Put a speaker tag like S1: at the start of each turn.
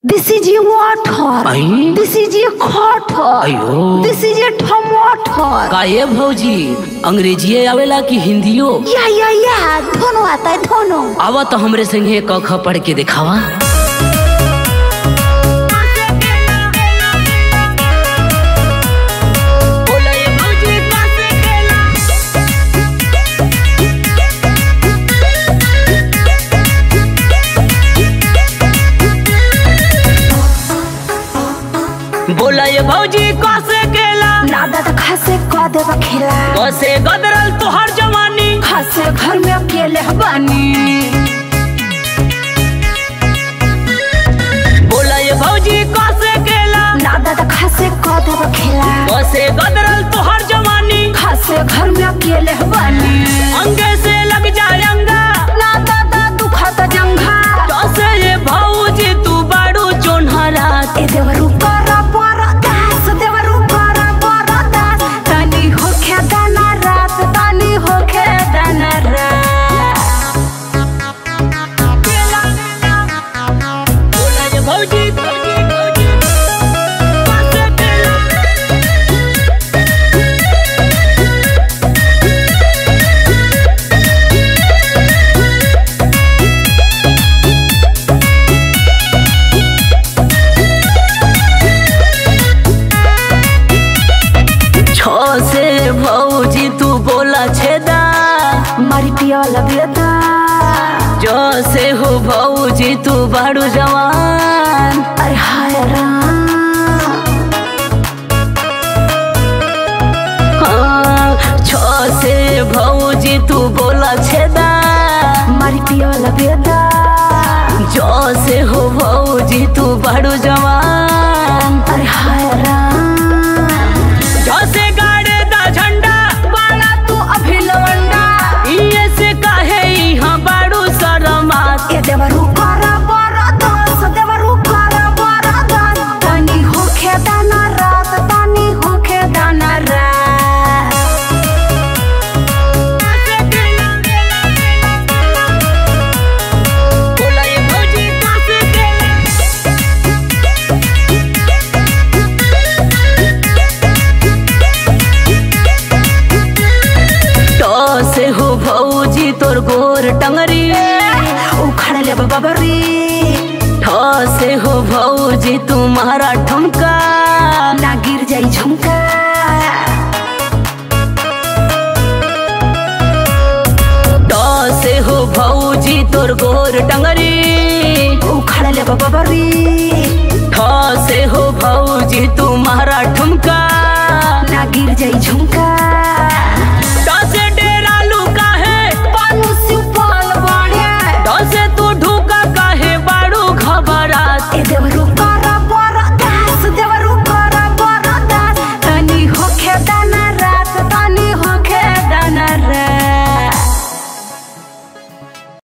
S1: This is a water.
S2: I?
S1: This is a quarter.
S2: अयो
S1: This is a tomato.
S2: का ये भौजी अंग्रेजीए आवेला कि हिंदियो
S1: या या या दोनों आता है दोनों
S2: आवा तो हमरे संगे क ख पढ़ के दिखावा बोला ये भौजी कसे केला
S1: ना दादा खासे कह देवा खेला
S2: कसे गदरल तोहर जवानी
S1: खासे घर में अकेले बानी
S2: बोला ये भौजी कसे केला
S1: ना दादा खासे कह देवा खेला
S2: कसे गदरल तोहर जवानी
S1: खासे घर में अकेले बानी
S2: अंगे से लग जाए अंगा
S1: ना दादा दुखत जंघा
S2: कसे ये भौजी तू बाड़ू चोन्हरा
S1: ए देवरू करा बरा दास देवरू करा बरा दास तनी होखे दाना रात तनी होखे दाना रात
S2: बोला ये भौजी भौजी भौजी कसे केला छो से भौजी तू बोला छेदा
S1: मारी पियाला बेदा
S2: जो से हो भौजी तू बाड़ू जवान
S1: अरे हाय राम
S2: हाँ, छो से भौजी तू बोला छेदा
S1: मारी पियाला बेदा
S2: जो से हो भौजी तू बाड़ू जवान
S1: अरे हाय राम
S2: जो से गाड़े दा झंडा
S1: बाला तू अभी लवंडा
S2: इये से काहे यहाँ बाड़ू शरमात
S1: ए देवरू करा बरा दास देवरू करा बरा दास तनी होखे दाना रात तनी होखे दाना रात
S2: बोला ये भौजी कासे केला तो से हो भौजी तोर गोर टंगरी
S1: उखड़ ले बबरी
S2: ठो से हो भौजी तुम्हारा ठुमका
S1: ना गिर जाई झुमका
S2: ठो से हो भौजी तोर गोर टंगरी
S1: उखड़ ले बबरी
S2: ठो से हो भौजी तुम्हारा ठुमका
S1: ना गिर जाई झुमका